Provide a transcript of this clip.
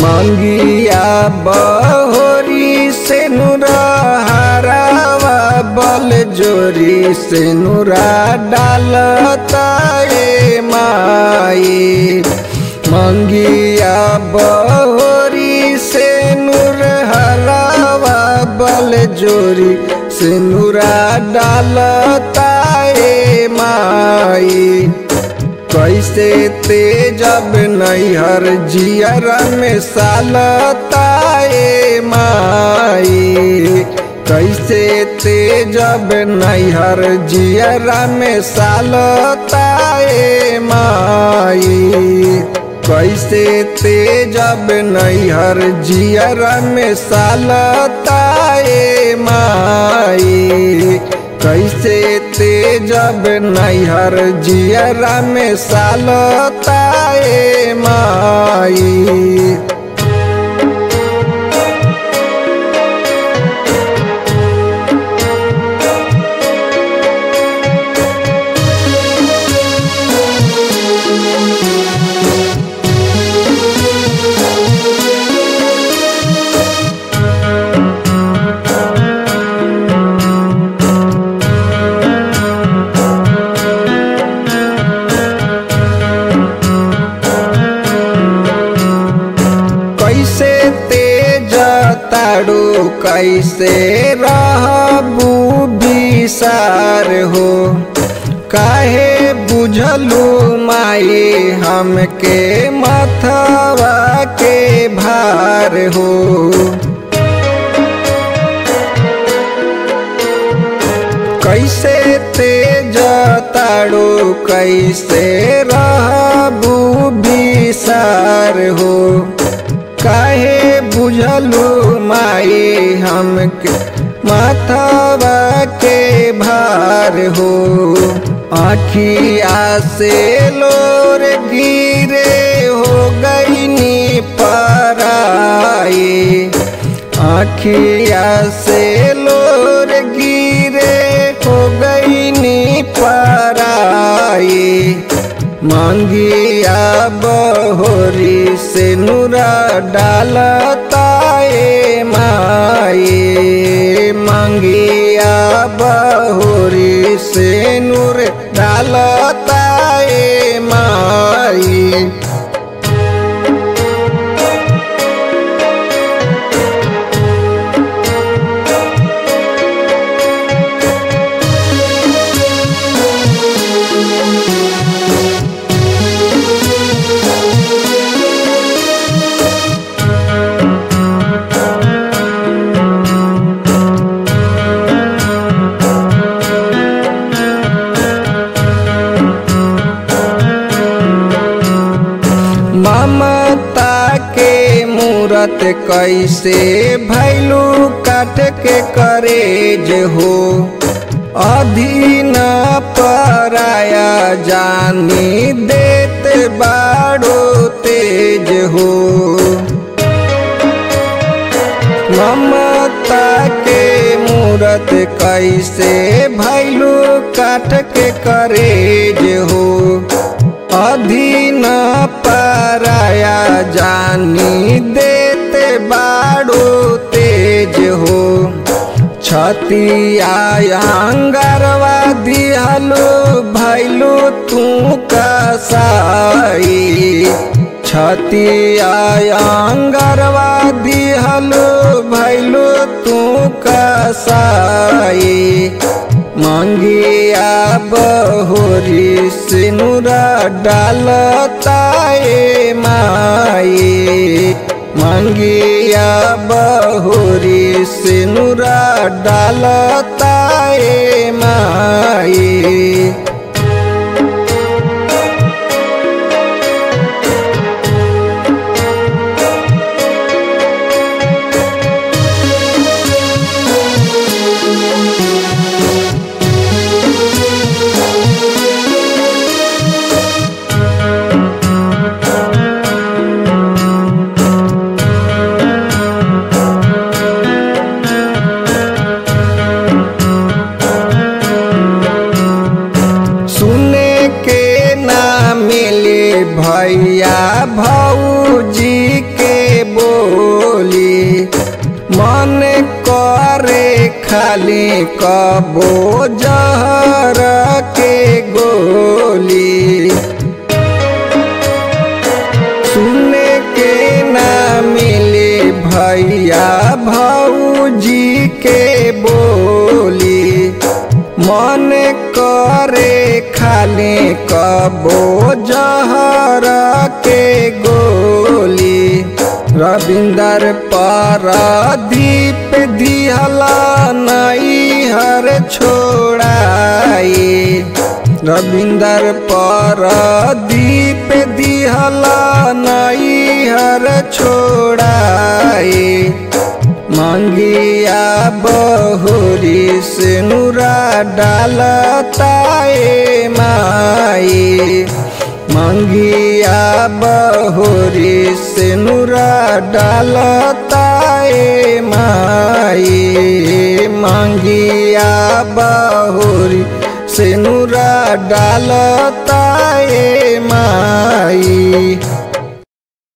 मंगिया बहोरी से नुरा हरावा बल जोरी से नुरा डालता ए माई मंगिया बहोरी से नूर हरावा बल जोरी से नुरा डालता ए माई कैसे तेजब नैहर जियर में सालताए माई कैसे तेजब नैहर जियर में सालताए माई कैसे तेजब नैहर जियर में सालताए माई कैसे तेजब नैहर जियरा में सालताए माई कैसे तेज ताड़ू कैसे रहबू बिसार हो काहे बुझलू माई हमके मथवा के भार हो कैसे तेज ताड़ू कैसे रहबू बिसार हो काहे बुझलू माई हमके माथवा के भार हो आखिया से लोर गिरे हो गईनी पराई आखिया से लोर गिरे हो गईनी पराई मांगिया बहोरी से नूरा डालताए माई मांगिया बहोरी से नूर डालताए माई ममता के मूरत कैसे भैलू काट के करेज हो अधीन पराया जानी देत बाड़ो तेज हो ममता के मूरत कैसे भैलू काट के करेज हो अधीन पराया जानी देते बाड़ो तेज हो छतिया अंगरवा दिहलो भैलू तू कसाई छतिया अंगरवा दिहलो भैलू तू कसाई मंगिया बहोरी सिनुरा डालताए माई मंगिया बहोरी सिनुरा डालताए माई खाली कबो जहर के गोली सुने के ना मिले भैया भौजी के बोली मन करे खाली कबो जहर के गोली रविंदर पारादीप दिहला नई हर छोड़ाई रविंदर पारादीप दिहला नई हर छोड़ाई मंगिया बहुरी से नूरा डालताए माई मंगिया बहुरी से नूरा डालताए माई मंगिया बहुरी से नूरा डालताए माई